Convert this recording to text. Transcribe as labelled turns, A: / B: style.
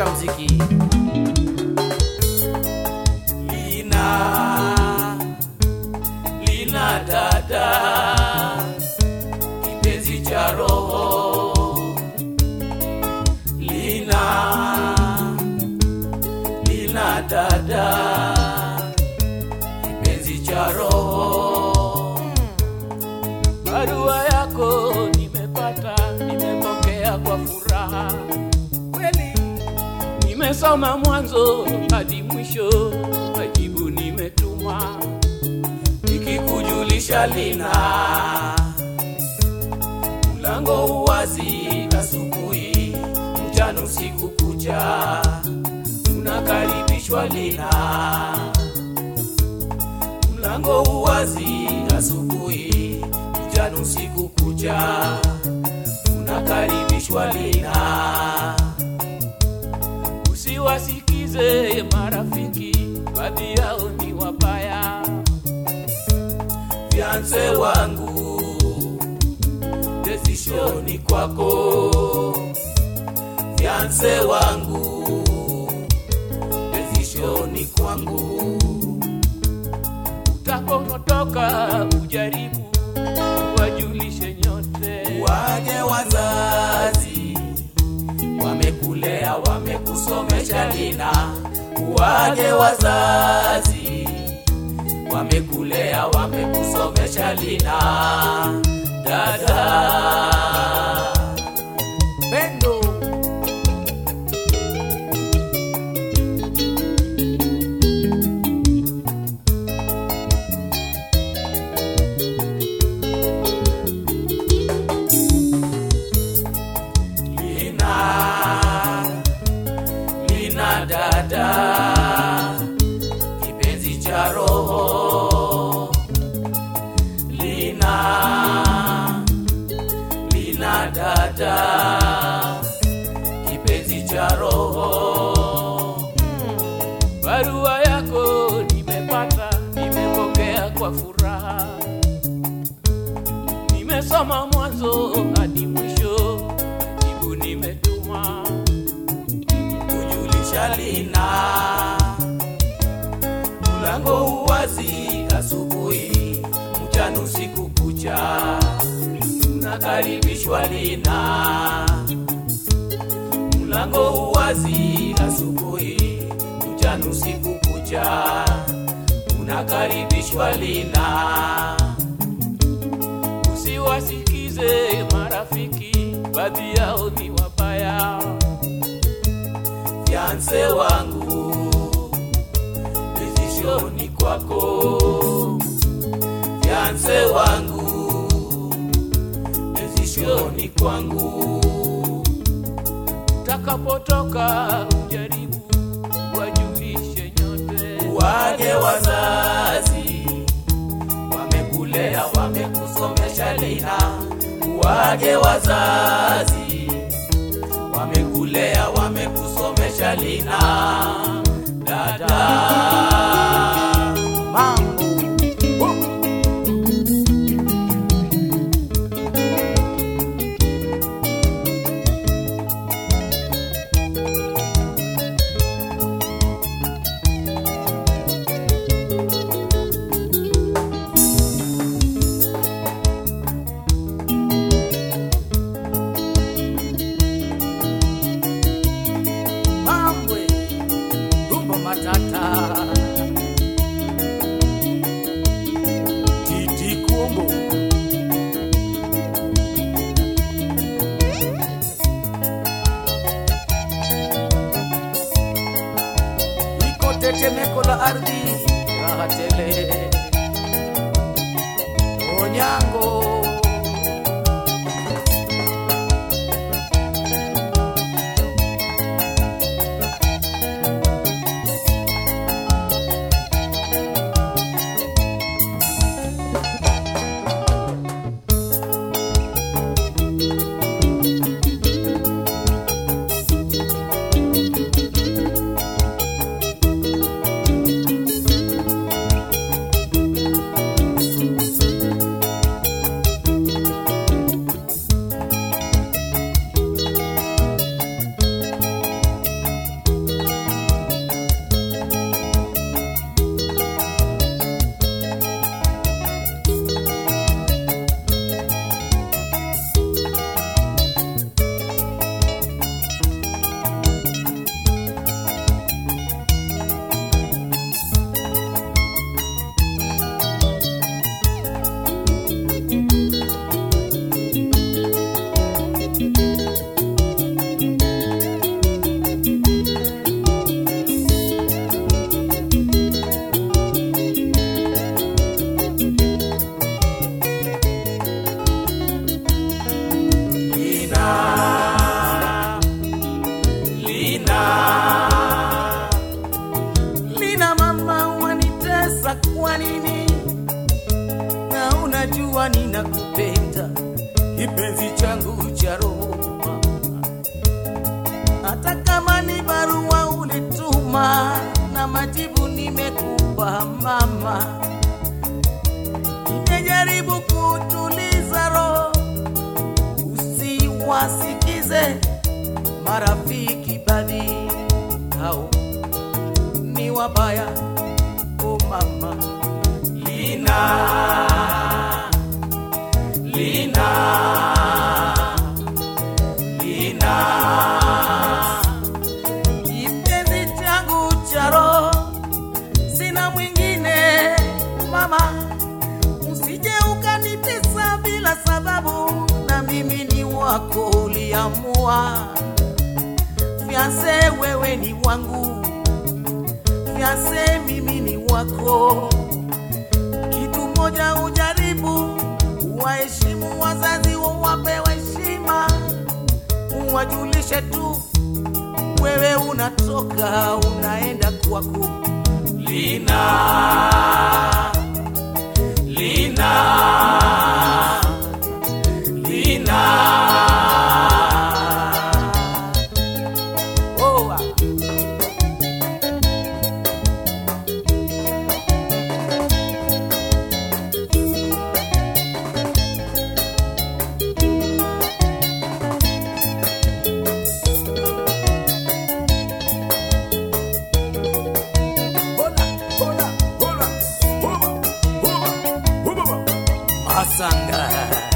A: pata mziki
B: lina lina dada kipenzi cha roho lina lina dada kipenzi cha roho barua yako nimepata nimepokea kwa furaha
A: kweli
B: nimesoma mwanzo hadi mwisho, majibu nimetuma, nikikujulisha lina mlango uwazi, asubuhi mchana, usiku kucha, unakaribishwa lina mlango uwazi, asubuhi mchana, usiku kucha, unakaribishwa lina usiwasikize marafiki, baadhi yao ni wabaya. Fianse wangu, desishoni kwako. Fianse wangu, desishoni kwangu. Utapotoka ujaribu, wajulishe nyote, waje wazazi wamekulea wamekusomesha lina waje wazazi wamekulea wamekusomesha lina dada
A: pendo
B: lina lina dada kipenzi cha roho lina lina dada kipenzi cha roho barua yako nimepata nimepokea kwa furaha nimesoma mwanzo hadi mwisho, jibu nimetuma kujulisha lina mlango uwazi, asubuhi mchana, usiku kucha, unakaribishwa lina mlango uwazi, asubuhi mchana, usiku kucha, unakaribishwa lina usiwasikize marafiki, baadhi yao ni wabaya. Fianse wangu, desishoni kwako. Fianse wangu, desishoni kwangu. Utakapotoka ujaribu, wajulishe nyote, waje wazazi wamekulea wamekusomesha lina waje wazazi wamekulea wamekusomesha lina dada
A: mambo mambo rumba matata titi kumbo iko tetemeko la ardhi raha tele onyango sasa kwa nini? Na unajua ninakupenda kipenzi changu cha roho, hata kama ni barua ulituma na majibu nimekupa mama, nimejaribu kutuliza roho usiwasikize marafiki badhi hao ni wabaya o mama lina lina lina kipenzi changu cha roho sina mwingine mama usije ukanitesa bila sababu na mimi ni wako uliamua fianse wewe ni wangu fianse mimi ni wako kitu moja ujaribu waheshimu wazazi wawapewe heshima uwajulishe tu wewe unatoka unaenda kwako lina lina lina oh, ah.
B: Hola, hola, hola, hoba, hoba, hoba.
A: Masanga